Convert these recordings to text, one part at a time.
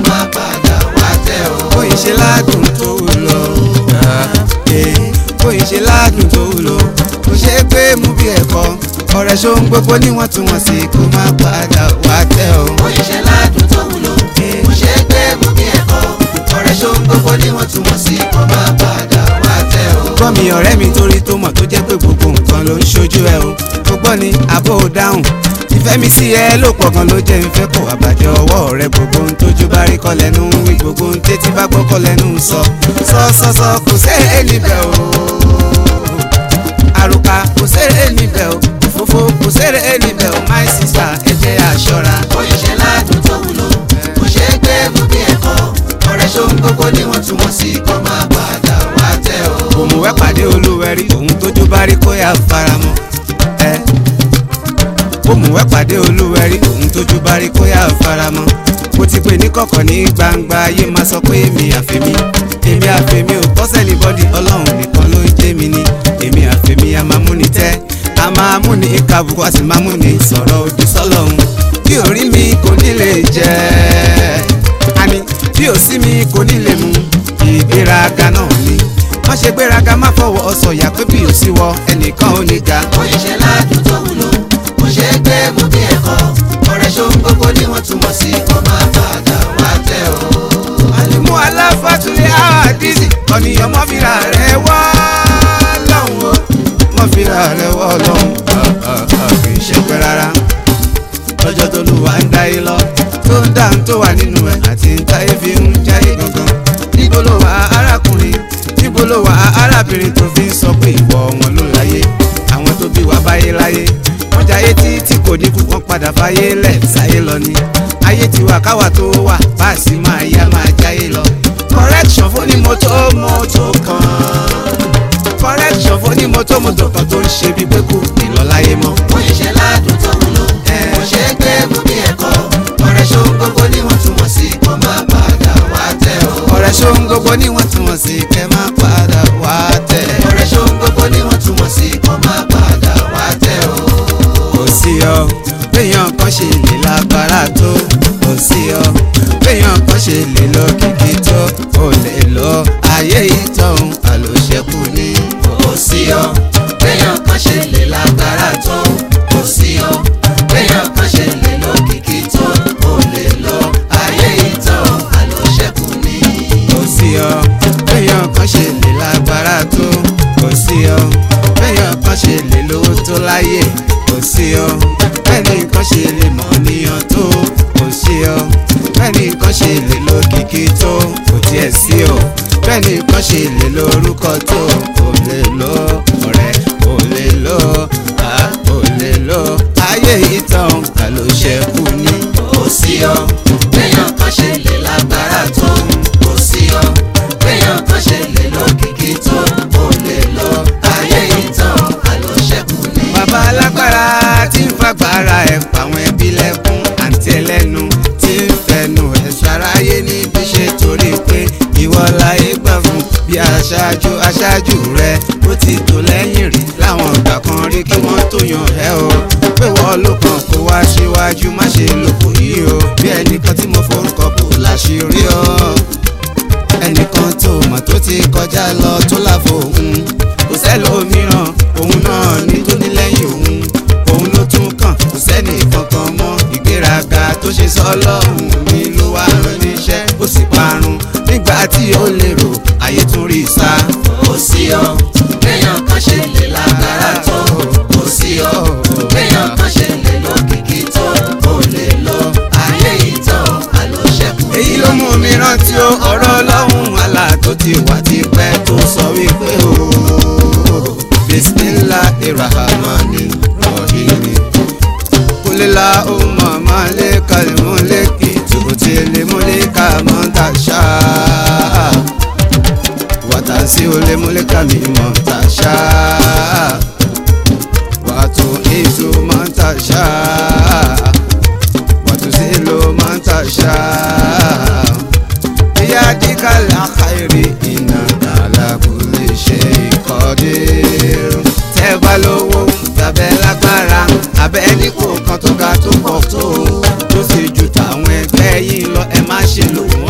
máa padà wá tẹ̀ o. bóyá ṣe ládùn tó lọ bóyá ṣe ládùn tó lọ kò ṣe é pé mú bí ẹ̀kọ́ ọ̀rẹ́ ṣó ń gbogbo níwọ̀ntúnwọ̀nsì kó má padà wá tẹ̀ o. bóyá ṣe ládùn tó wúlò kò ṣe é gbé mú bí ẹ̀kọ́ ọ̀rẹ́ ṣó ń gbogbo níwọ̀ntúnwọ̀nsì kó má padà wá tẹ̀ o. gbọ́ mi ọ̀rẹ́ mi torí tó mọ̀ tó jẹ́ pé gbogbo nǹkan ló ń ṣojú ẹ o mo gbọ́ ni àbò dáhùn ìfẹ́ mi sí ẹ ló pọ̀ gan ló jẹ́ ìfẹ́ kò àbàjẹ́ ọwọ́ rẹ gbogbo ohun tójú bá rí kọ́ lẹ́nu ń wí gbogbo ohun tétí bá gbọ́ kọ́ lẹ́nu ń sọ sọ sọ sọ kò sẹ́ẹ̀ níbẹ̀ o àrùkà kò sẹ́ẹ̀ níbẹ̀ o òfófó kò sẹ́ẹ̀ níbẹ̀ o my sister ẹ jẹ́ àṣọra. bóyá ṣe ládùn tó wúlò kò ṣe é gbé mú bí ẹ̀kọ́ ọ̀rẹ́ ṣó ń gbogbo níwọ̀ntúnwọ̀nsì kó má padà wá tẹ̀ o. òmùwẹ́ pàdé olúwẹ̀rí òun tójú bá rí kó yà faramọ́ ẹ. òmùwẹ́ pàdé olúwẹ̀rí òun tójú bá rí kó yà faramọ́ mo ti pè ní kọ̀kọ̀ ní gbangba ayé máa sọ pé èmi àfẹ́mi èmi àfẹ́mi ò pọ́sẹ̀lì bọ́dì ọlọ́run nìkan ló ń jẹ́ mi ní èmi àfẹ́mi a máa múni tẹ́ a máa múni kàbùkù a sì máa múni sọ̀rọ̀ òdì sọ́lọ́run bí orí mi kò ní lè jẹ́ àní bí ò sí mi kò ní lè mú ìgbéraga náà ni má ṣe gbéraga má fọwọ́ sọ̀yà pé bí ò sí wọ ẹnìkan ò ní ga. bóyá ṣe ládùn tó wúlò kò ṣe é gbé mú bí ẹ̀kọ́ ọ̀rẹ́ ṣó ń gbogbo níwọ̀ntúnwọ̀nsì kó má padà wá tẹ̀ o. àlùmú aláfàtúlẹ̀ àdìsí ọ̀nìyàn mọ́fìlà rẹ̀ wá lọ́hùn o mọ́fìlà rẹ̀ wọ́ lọ́hùn kì í ṣe pẹ́ rárá lọ́jọ́ tó lù wá ń dáyé lọ tó ń dá ń tó wà nínú ẹ̀ àti ń táyé fi ń jáyé gangan níbo ló wà arákùnrin níbo ló wà arábìnrin tó fi ń sọ pé ìwọ wọn ló láyé àwọn tó bí wá báyé láyé wọ́n jáyé tí tí kò ní kú wọ́n padà fáyé lẹ̀ sáyé lọ ni ayé ti wà káwa tó wà báàsì máa yá máa jáyé lọ correction fún ní mọ́tò mọ́tò kan correction fún ní mọ́tò mọ́tò kan tó ń ṣe bí pé kò ní lọ láyé mọ́. bóyá ṣe ládùn tó wúlò kò ṣe é gbé mú bí ẹ̀kọ́ ọ̀rẹ́ ṣó ń gbogbo níwọ̀ntúnwọ̀nsì kó má padà wá tẹ̀ o. ọ̀rẹ́ ṣó ń gbogbo níwọ̀ntúnwọ̀nsì kẹ́ má padà wá tẹ̀. ọ̀rẹ́ ṣó ń gbogbo níwọ̀ntúnwọ̀nsì kó má padà wá tẹ̀ o. kò sí ọ béèyàn kan ṣe lè lágbára tó kò sí ọ béèyàn kan ṣe lè lọ kìkì tó ò lè lọ ayé ìtàn àlòṣẹ́kù ní. kò sí ọ béèyàn kan ṣe lè lágbára tó kò sí ọ béèyàn kan ṣe lè lókìkí tó kò lè lọ ayé ìtàn àlòṣẹ́kù ni. kò sí ọ béèyàn kan ṣe lè lágbára tó kò sí ọ béèyàn kan ṣe lè lówó tó láyé kò sí ọ bẹ́ẹ̀ni kan ṣe lè mọ̀ níyàn tó kò sí ọ bẹ́ẹ̀ni kan ṣe lè lókìkí tó kò tiẹ̀ sí ọ bẹ́ẹ̀ni kan ṣe lè lórúkọ tó kò lè lọ ọ̀rẹ́ kò lè lọ a kò lè lọ ayé ìtàn àlòṣẹ́kù ní. kò sí ọ béèyàn kan ṣe lè lágbára tó kò sí ọ béèyàn kan ṣe lè lókìkí tó kò lè lọ ayé ìtàn àlòṣẹ́kù ni. bàbá alágbára tí ń fagbára ẹ̀ pàwọn ẹbí lẹ́kún àǹtí ẹlẹ́nu tí ń fẹnu ẹ̀ ṣàráyé níbi ṣe torí pé ìwọ láyé gbà fún bí aṣáájú aṣáájú rẹ ó ti tò lẹ́yìn rí láwọn ìgbà kan rí kí wọ́n tó yan ẹ o pé wọ́n ló kàn kó wá síwájú má ṣe lòkò yìí o bí ẹnìkan tí mo forúkọ bò láṣìírí ọ ẹnìkan tó mọ̀ tó ti kọjá lọ tó láfo òun kò sẹ́lòmíràn òun náà ní tó ní lẹ́yìn òun òun ló tún kàn kò sẹ́ni kankan mọ́ ìgbéraga tó ṣe sọ́lọ́hún mi ló wá rán níṣẹ́ ó sì parun nígbà tí ó lérò ayé tún rí sá. kò sí ọ béèyàn kan ṣe lè lágbára tó kò sí ọ béèyàn kan ṣe lè lókìkí tó kò lè lọ ayé ìtàn àlòṣẹ́kù ni. èyí ló mú mi rántí ó ọ̀rọ̀ ọlọ́run àlà tó ti wà tipẹ́ tó sọ wípé o bisimilahi rahmani rahim kulila umma malika limuliki tubuti limulika montasha watansi ulimulika mimontasha watu izu montasha watuzilu montasha biyadika lakhairi innaka ala kulli shay'in qadir tẹ́ bá lówó tàbẹ́ lágbára abẹ́ ẹni kò kan tó ga tó pọ̀ tó tó sì ju tàwọn ẹgbẹ́ yìí lọ ẹ má ṣe lò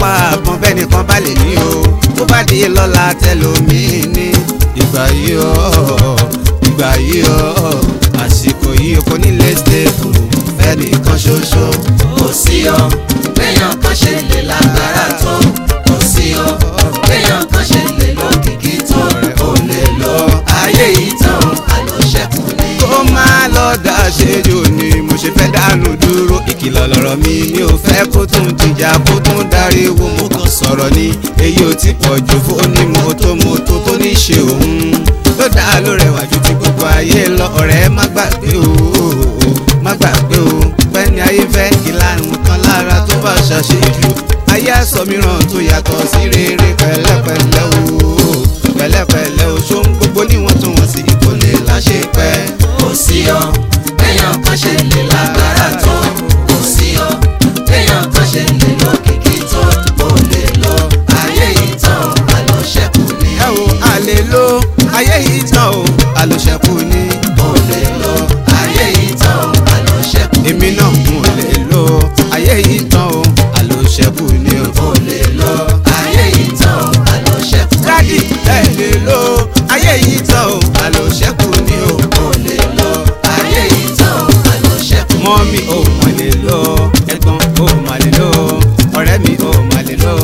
pa àbọ̀n bẹ́ẹ̀ nìkan bá lè ní o tó bá di lọ́la tẹlómìn ní ìgbà yìí o ìgbà yìí o àsìkò yìí kò ní lè stable fẹ́nìkan ṣoṣo. kò sí o béèyàn kan ṣe lè lágbára tó kò sí o béèyàn kan ṣe lè lókìkí tó kò lè lọ ayé yìí tán àlọ́ṣẹ́kù ni. kó má lọ dá ṣejù ni mo ṣe fẹ́ dànù dúró ìkìlọ̀ lọ̀rọ̀ mi mi ò fẹ́ kó tún dìjà kó tún dariwo mo kàn sọ̀rọ̀ ni èyí ò ti pọ̀ jù fóní mọ́tòmọ́tò tó ní ṣe òun ló dá ló rẹwà ju ti gbogbo ayé lọ ọ̀rẹ́ má gbàgbé o má gbàgbé o pẹ́ni ayé fẹ́ ìlànà kan lára tó bá ṣàṣejù ayé àsọ mìíràn tó yàtọ̀ sí rere pẹ̀lẹ́pẹ̀lẹ́ o pẹ̀lẹ́pẹ̀lẹ́ o ṣó ń gbogbo níwọ̀n tó wọ̀n sí kò lè láṣẹ pẹ́. kò sí o béèyàn kan ṣe lè lágbára tó kò sí o béèyàn kan ṣe lè lókìkí tó kò lè lọ ayé yìí tán àlọ́ṣẹ́kù ni. ẹ wo àlè ló ayé yìí tán o àlòṣẹ́kù ni kò lè lọ ayé yìí tán àlọ́ṣẹ́kù ni. èmi náà mo lè lo ayé yìí tán o àlòṣẹ́kù ni o. kò lè lọ ayé yìí tán àlọ́ṣẹ́kù ni. dádì ẹ lè lo ayé yìí tán o àlòṣẹ́kù ni o. kò lè lọ ayé yìí tán àlọ́ṣẹ́kù ni. mọ́mí ò mà lè lo ẹ̀gbọ́n ò mà lè lo ọ̀rẹ́ mi ò mà lè lo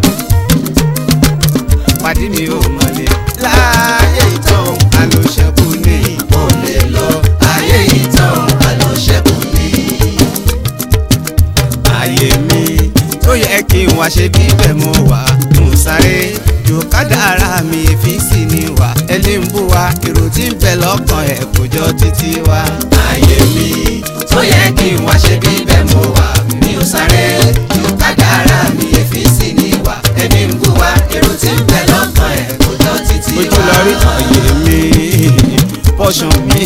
pàdí mi ò mà lè láyé yìí tán o àlòṣẹ́kù ni. kò lè lọ ayé yìí tán àlọ́ṣẹ́kù ni. ayé mi tó yẹ kí n wá ṣe bí bẹ́ẹ̀ mo wà mo sáré jòkádà ara mi fi sì ní wà ẹni ń bú wa èrò tí ń bẹ lọ́kàn ẹ̀ kò jọ títí wa. ayé mi tó yẹ kí n wá ṣe bí bẹ́ẹ̀ mo wà mi ò sáré ju kádàrá mi èéfì sí ni wà ẹni ń bú wa èrò tí ń bẹ lọ́kàn ẹ̀ kò jọ títí ojú wá. lọ rí ayé mi pọ́ṣán mi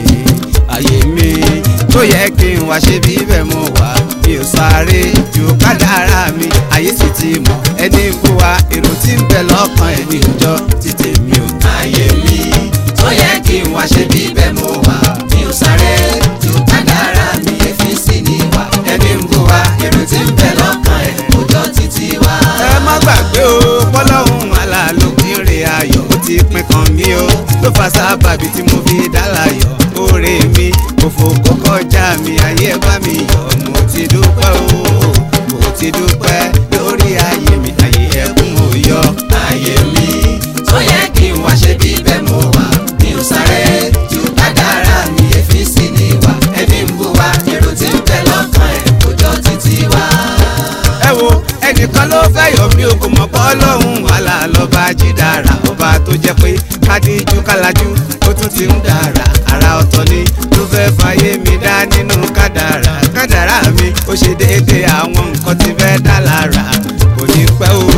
ayé mi tó yẹ kí n wá ṣe bí bẹ́ẹ̀ mo wà mi ò sáré jòkádà ara mi ayé sì ti mọ̀ ẹni ń bú wa èrò tí ń bẹ lọ́kàn ẹ̀ ní òjọ́ títí mi ò. ayé mi tó yẹ kí n wá ṣe bí bẹ́ẹ̀ mo wà mi ò sáré ju kádàrá mi èéfì sí ni wà ẹni ń bú wa èrò tí ń bẹ lọ́kàn ẹ̀ kò jọ títí wá. ẹ má gbàgbé o pọ́lọ́hún àlà ló fi ń re ayọ̀ ó ti pín kan mí o ló fa sábàbí tí mo fi dá láyọ̀ oore mi òfò kó kọjá mi ayé bá mi yọ̀ mo ti dúpẹ́ o mo ti dúpẹ́ lórí ayé mi ayé ẹkún ò yọ. ayé mi tó yẹ kí n wá ṣe bí bẹ́ẹ̀ mo wà mi ò sáré ju kádàrá mi èéfì sí ni wà ẹni ń bú wa èrò tí ń bẹ lọ́kàn ẹ̀ kò jọ títí wá. ẹ wo ẹnìkan ló fẹ́ yọ̀ mí o kò mọ̀ pọ́ lọ́hùn àlà lọ́ba jídára ọba tó jẹ́ pé kádìjú kálájú ó tún ti ń dára ara ọ̀tọ̀ ni ló fẹ́ fàyè mi dá nínú kádàrá kádàrá mi ó ṣe déédéé àwọn nǹkan tí fẹ́ dá lára kò ní pẹ́ o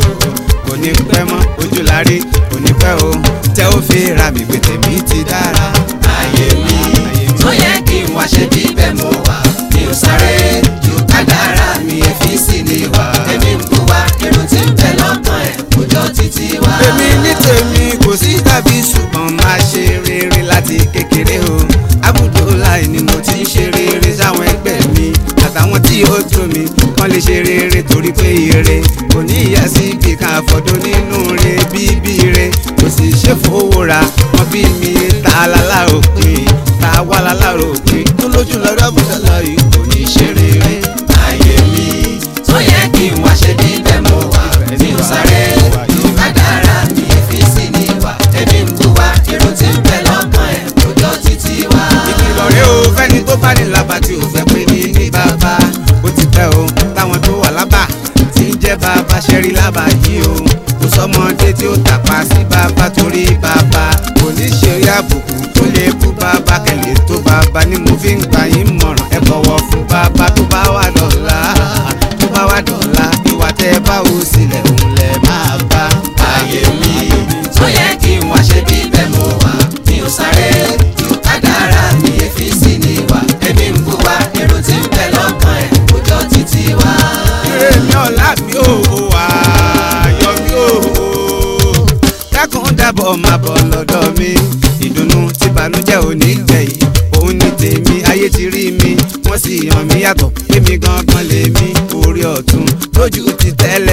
kò ní pẹ́ mọ́ ojú lárí kò ní pẹ́ o tẹ́ ó fi ra mi gbé tèmi ti dára. ayé mi tó yẹ kí n wá ṣe bí bẹ́ẹ̀ mo wà mi ò sáré ju kádàrá mi èéfì sí ni wà ẹni ń bú wa èrò tí ń bẹ lọ́kàn ẹ̀ kò jọ títí wá. èmi ní tèmi kò sí tàbí ṣùgbọ́n máa ṣe rere láti kékeré o Abudulayi ni mo ti ń ṣe rere sáwọn ẹgbẹ́ mi àtàwọn tí ó tó mi kàn lè ṣe rere torí pé ire kò ní ìyá sí ibi kan àfọ̀dọ́ nínú re bíbí re kò sì ṣe fowó ra wọn bí mi ta lálá òpin ta wá lálá òpin tó lójú lọ́dọ̀ Abudulayi kò ní ṣe rere. ayé mi tó yẹ kí n wá ṣe bí bẹ́ẹ̀ mo wà mi ò sáré ju kádàrá mi èéfì sí ni wà ẹni ń bú wa èrò tí ń bẹ lọ́kàn ẹ̀ kò jọ títí wá. ìkìlọ̀ rẹ o fẹ́ni tó bá ní lába tí ò fẹ́ pé ní ní bàbá ó ti pẹ́ o táwọn tó wà lábà tí ń jẹ́ bàbá ṣẹ́rí lába yìí o kò sọmọdé tí ó tàpá sí bàbá torí bàbá kò ní ṣe rí àbùkù tó lè bú bàbá kẹlẹ̀ tó bàbá ni mo fi ń gbà yín mọ̀ràn ẹ bọ̀wọ̀ fún bàbá tó bá wà dọ̀la tó bá wà dọ̀la ìwà tẹ́ ẹ bá wò sílẹ̀ òun lẹ̀ máa bá. ayé mi tó yẹ kí n wá ṣe bí bẹ́ẹ̀ mo wà mi ò sáré ju kádàrá mi èéfì sí ni wà ẹni ń bú wa èrò tí ń bẹ lọ́kàn ẹ̀ kò jọ títí wá. ire mi ọ̀la mi ò ayọ̀ mi ò dákun dábọ̀ máa bọ̀ lọ́dọ̀ mi ìdùnnú tí bànújẹ́ ò ní gbẹ̀yìn òun ní tèmi ayé ti rí mi wọ́n sì yàn mí yàtọ̀ èmi gangan lèmi orí ọ̀tún lójú ti tẹ́lẹ̀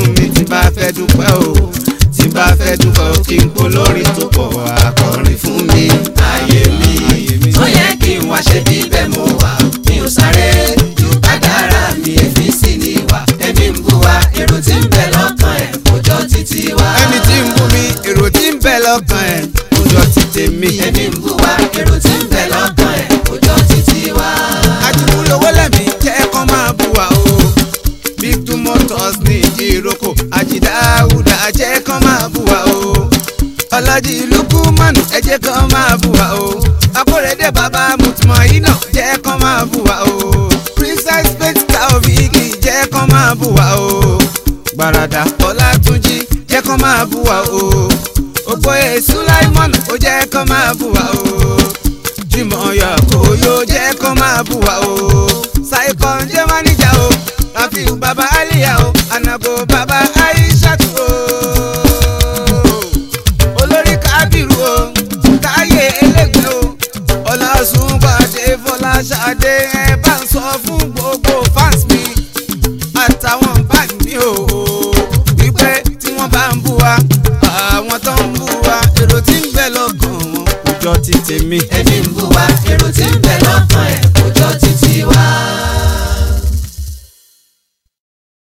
fún mi tí bá fẹ́ dúpẹ́ o tí bá fẹ́ dúpẹ́ o kí n kó lórí tó pọ̀ akọrin fún mi. ayé mi tó yẹ kí n wá ṣe bí bẹ́ẹ̀ mo wà mi ò sáré ju kádàrá mi èmi sì ní wà èmi ń bú wa èrò tí ń bẹ lọ́kàn ẹ̀ kò jọ títí wa. ẹni tí ń bú mi èrò tí ń bẹ lọ́kàn ẹ̀ kó jọ ti tèmi. èmi ń bú wa èrò tí ń bẹ lọ́kàn ẹ̀ kò jọ títí wa. àjùmúlówó lẹ́mí jẹ́ kán máa bú wa o. big two motors ní ìdíròkò àjìdáwùdà jẹ́ kán máa bú wa o. ọ̀làjì lukumanu ẹ jẹ́ kán máa bú wa o. akórèdè bàbá mutmọ̀ iná jẹ́ kán máa bú wa o. princess faith taofiki jẹ́ kán máa bú wa o. gbàràdà ọlátúnjì jẹ́ kán máa bú wa o. ògbóyè sulaimon ó jẹ́ kán máa bú wa o jùmọ̀ yọ kó yóò jẹ́ kó máa bù wá o. saikon jẹ́ máníjà o rafiu baba aliya o anago baba